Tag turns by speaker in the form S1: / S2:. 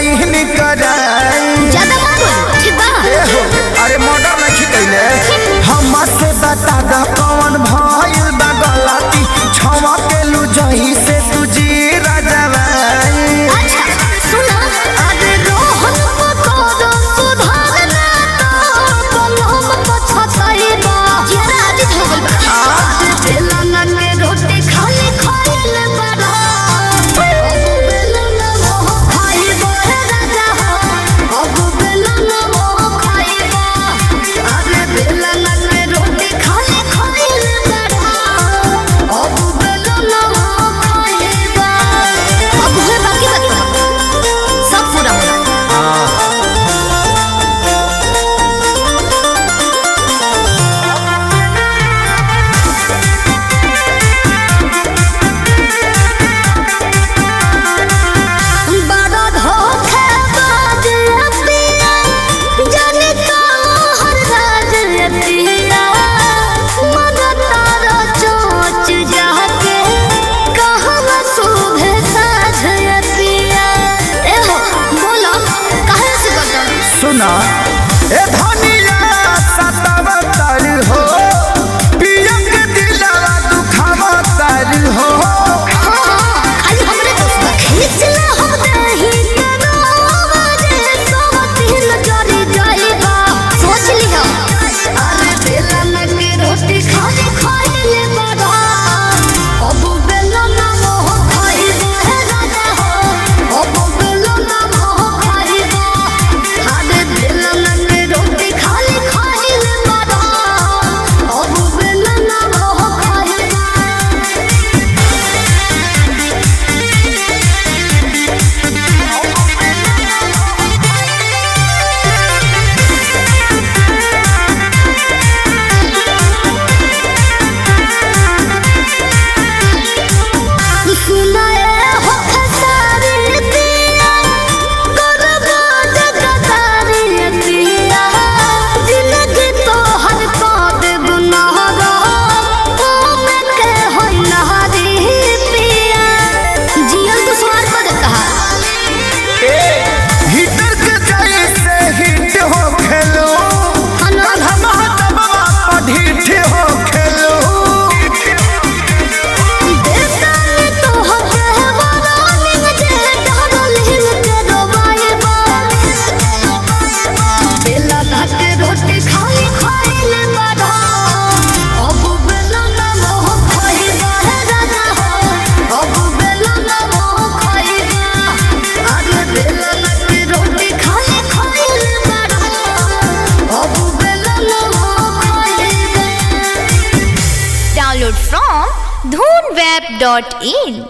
S1: Scene कराई
S2: ज्यादा मत बोल ठीक बा
S1: ए हो अरे मर्डर नहीं कैले हम से बता द कौन भइल बा गलती छवा के लू जही से तुझी राजवाई
S2: अच्छा सुनो अरे रोहन पकोड़ो सुधारना तो बलम को छछई बा जरा आदित हो गइल बा आज बेलना के रोटी खाली खाइल बड़ा अब बेलना मोह खाइबो हे राजा हो अब बेलना मोह खाइबो अरे बेलना के रोटी खाली खाइल बड़ा अब बेलना मोह खाइबो अब है बाकी बात सब पूरा होना बड़ा धोखेबाज अतिया, जाने कहाँ राज अतिया। मगर तारा चोंच जाके, कहाँ शुभे साझ अतिया। ए हो, बोलो, काहे से करता?
S1: सुना ए धनिया सतावतर हो पिया के दिलवा दुखावतर हो
S2: हाँ, खाली हमरे दोस्त बा। खींचला हम दही के रोवा जे सोवतीन जरी जाइबा। सोच लिहा। अरे बेलन के रोटी खाली खाइले बड़ा। अब बेलन मोह खाइबा हे राजा हो। अब बेलन मोह खाइबा। अरे बेलन के रोटी खाली खाइले बड़ा। अब बेलन मोह खाइबा। सुनाए हो खसारी दिया गुरबाज गदारी दिया जिंदगी तो हर पाद गुनाहगा में के होई नहारी पिया जियल तो स्वार पद कहा
S1: हिटर के जैसे हिट हो खेलो
S2: हनो
S1: हम दबवा पढ़िठ हो खेलो
S2: देवतानी तो हके वरानिंग जे डरल हिल के रोबाइबा बेला के रोटी खाई खाइले बड़ा अब बेला ना मोह खाइबा हे राजा हो अब बेला ना मोह खाइबा अरे बेला के रोटी खाई खाइले बड़ा अब बेला ना मोह खाइबा
S3: Download from dhoonweb.in